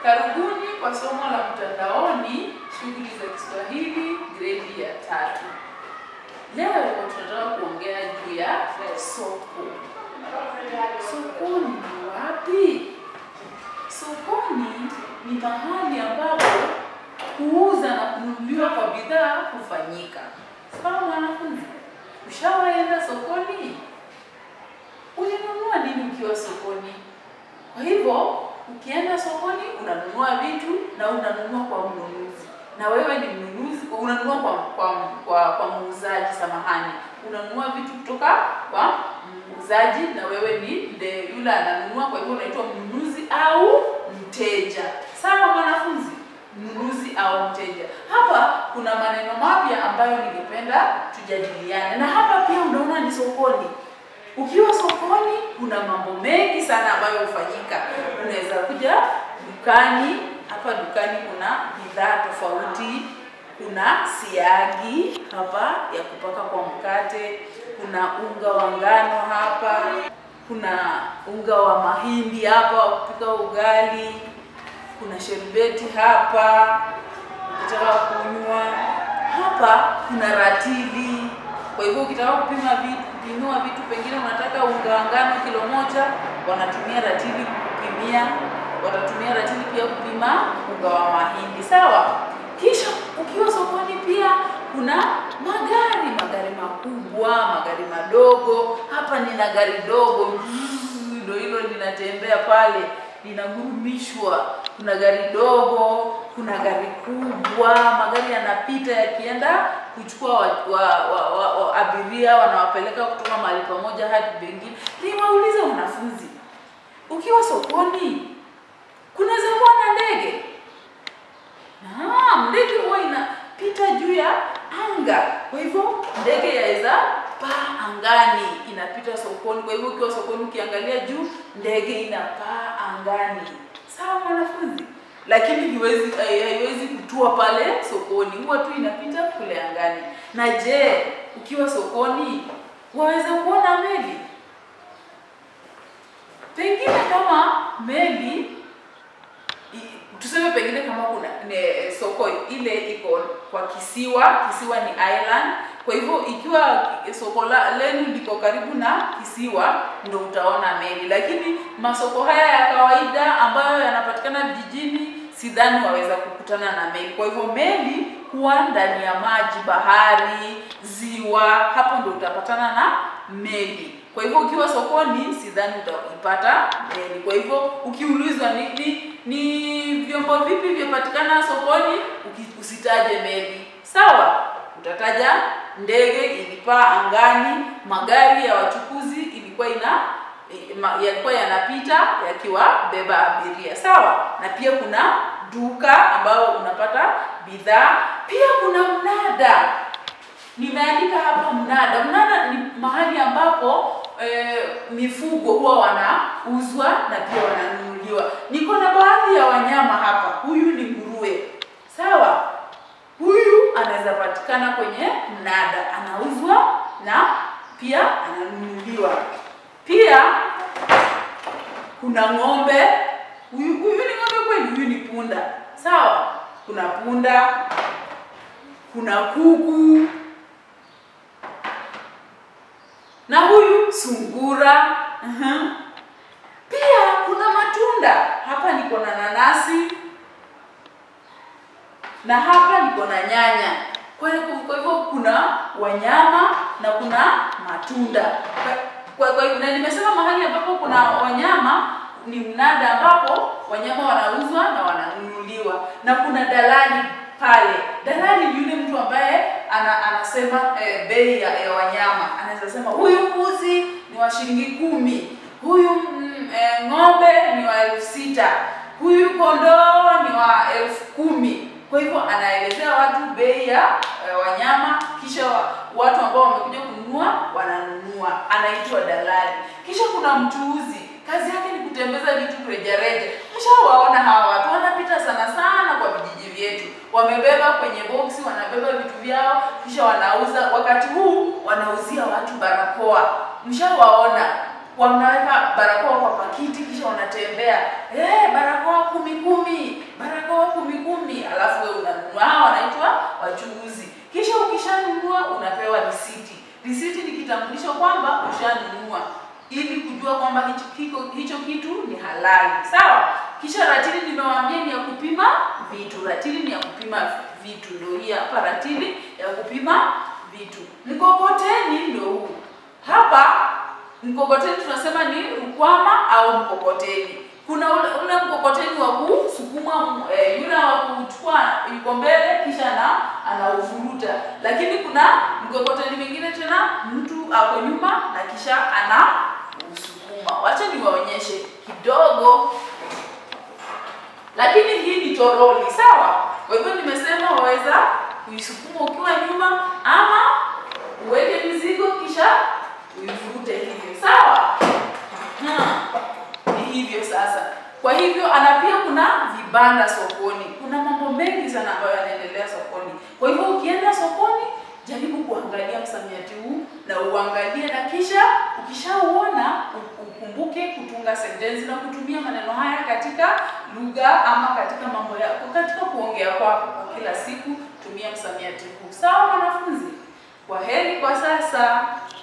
Karibuni kwa somo la mtandaoni, shughuli za Kiswahili gredi ya tatu. Leo tunataka kuongea juu ya soko. Sokoni ni wapi? Sokoni ni mahali ambapo kuuza na kununuliwa kwa bidhaa hufanyika. Sawa mwanafunzi, ushawaenda sokoni? Ulinunua nini ukiwa sokoni? Kwa hivyo ukienda sokoni unanunua vitu na unanunua kwa mnunuzi, na wewe ni mnunuzi, unanunua kwa kwa kwa, kwa muuzaji, samahani, unanunua vitu kutoka kwa muuzaji na wewe ni nde yule ananunua. Kwa hivyo unaitwa mnunuzi au mteja. Sawa mwanafunzi, mnunuzi au mteja. Hapa kuna maneno mapya ambayo ningependa tujadiliane, na hapa pia unaona ni sokoni. Ukiwa sokoni kuna mambo mengi sana ambayo hufanyika. Unaweza kuja dukani. Hapa dukani kuna bidhaa tofauti. Kuna siagi hapa ya kupaka kwa mkate, kuna unga wa ngano hapa, kuna unga wa mahindi hapa wa kupika ugali, kuna sherbeti hapa ukitaka kunywa. Hapa kuna ratili kwa hivyo ukitaka kupima vitu, kupimiwa vitu, pengine unataka unga wa ngano kilo moja, wanatumia ratili kupimia, watatumia ratili pia kupima unga wa mahindi. Sawa. Kisha ukiwa sokoni pia kuna magari, magari makubwa, magari madogo. Hapa nina gari dogo, ndio hilo linatembea pale, linagurumishwa. Kuna gari dogo, kuna gari kubwa, magari yanapita yakienda kuchukua wa, wa, wa, wa, wa abiria wanawapeleka kutoka mahali pamoja hadi pengine. Niwaulize wanafunzi, ukiwa sokoni kunaweza kuwa na ndege? Naam, ndege huwa inapita juu ya anga. Kwa hivyo ndege yaweza paa angani, inapita sokoni. Kwa hivyo ukiwa sokoni ukiangalia juu, ndege inapaa angani. Sawa mwanafunzi? Lakini haiwezi haiwezi kutua pale sokoni, huwa tu inapita kule angani. Na je, ukiwa sokoni waweza kuona meli? Pengine kama meli tuseme, pengine kama kuna ne, soko ile iko kwa kisiwa, kisiwa ni island. Kwa hivyo ikiwa soko lenu liko karibu na kisiwa, ndo utaona meli, lakini masoko haya ya kawaida ambayo yanapatikana vijijini sidhani waweza kukutana na meli. Kwa hivyo meli huwa ndani ya maji, bahari, ziwa, hapo ndo utapatana na meli. Kwa hivyo ukiwa sokoni sidhani utaipata meli. Kwa hivyo ukiulizwa ni, ni, ni vyombo vipi vyapatikana sokoni, usitaje meli, sawa? Utataja ndege ilipaa angani, magari ya wachukuzi ilikuwa ina yalikuwa yanapita yakiwabeba abiria sawa. Na pia kuna duka ambayo unapata bidhaa. Pia kuna mnada, nimeandika hapa mnada. Mnada ni mahali ambapo e, mifugo huwa wanauzwa na pia wananunuliwa. Niko na baadhi ya wanyama hapa. Huyu ni nguruwe, sawa. Huyu anaweza patikana kwenye mnada, anauzwa na pia ananunuliwa. Pia kuna ng'ombe. Huyu huyu ni ng'ombe kweli? Huyu ni punda, sawa. Kuna punda, kuna kuku na huyu sungura. uh-huh. Pia kuna matunda hapa, niko na nanasi na hapa niko na nyanya. Kwa hivyo kuna wanyama na kuna matunda kwa, kwa, na nimesema mahali ambapo kuna wanyama ni mnada ambapo wanyama wanauzwa na wananunuliwa, na kuna dalali pale. Dalali ni yule mtu ambaye ana, anasema eh, bei ya, ya wanyama. Anaweza sema huyu mbuzi ni wa shilingi kumi, huyu mm, eh, ng'ombe ni wa elfu sita, huyu kondoo ni wa elfu kumi. Kwa hivyo anaelezea watu bei ya eh, wanyama, kisha watu ambao wamekuja kununua wananunua, anaitwa dalali. Kisha kuna mchuuzi, kazi yake ni kutembeza vitu rejareja. Mshawaona hawa watu wanapita sana sana kwa vijiji vyetu, wamebeba kwenye boksi, wanabeba vitu vyao, kisha wanauza. Wakati huu wanauzia watu barakoa, mshawaona wanaweka barakoa kwa pakiti kisha wanatembea eh, barakoa kumi kumi, barakoa kumi kumi, alafu wewe unanunua. Hao wanaitwa wachuuzi. Kisha ukishanunua unapewa risiti. Risiti ni kitambulisho kwamba ushanunua ili kujua kwamba hicho, kiko, hicho kitu ni halali sawa. Kisha ratili nimewaambia ni ya kupima vitu. Ratili ni ya kupima vitu, ndio hii hapa ratili ya kupima vitu. Mkokoteni ndio huu hapa. Mkokoteni tunasema ni rukwama au mkokoteni. Kuna ule, ule mkokoteni wa kusukuma e, yule wa kuchukua yuko mbele kisha na anauvuruta, lakini kuna mkokoteni mwingine tena mtu ako nyuma na kisha ana usukuma. Wacha niwaonyeshe kidogo, lakini hii ni toroli sawa. Kwa hivyo nimesema waweza kuisukuma ukiwa nyuma ama uweke mizigo kisha uivute hivyo sawa. Ni hivyo sasa. Kwa hivyo ana pia kuna vibanda sokoni, kuna mambo mengi sana ambayo yanaendelea sokoni. Kwa hivyo ukienda sokoni, jaribu kuangalia msamiati huu na uangalie, na kisha ukishauona ukumbuke kutunga sentensi na kutumia maneno haya katika lugha ama katika mambo yako, katika kuongea kwako kwa kila siku. Tumia msamiati huu sawa, wanafunzi? Kwa heri kwa sasa.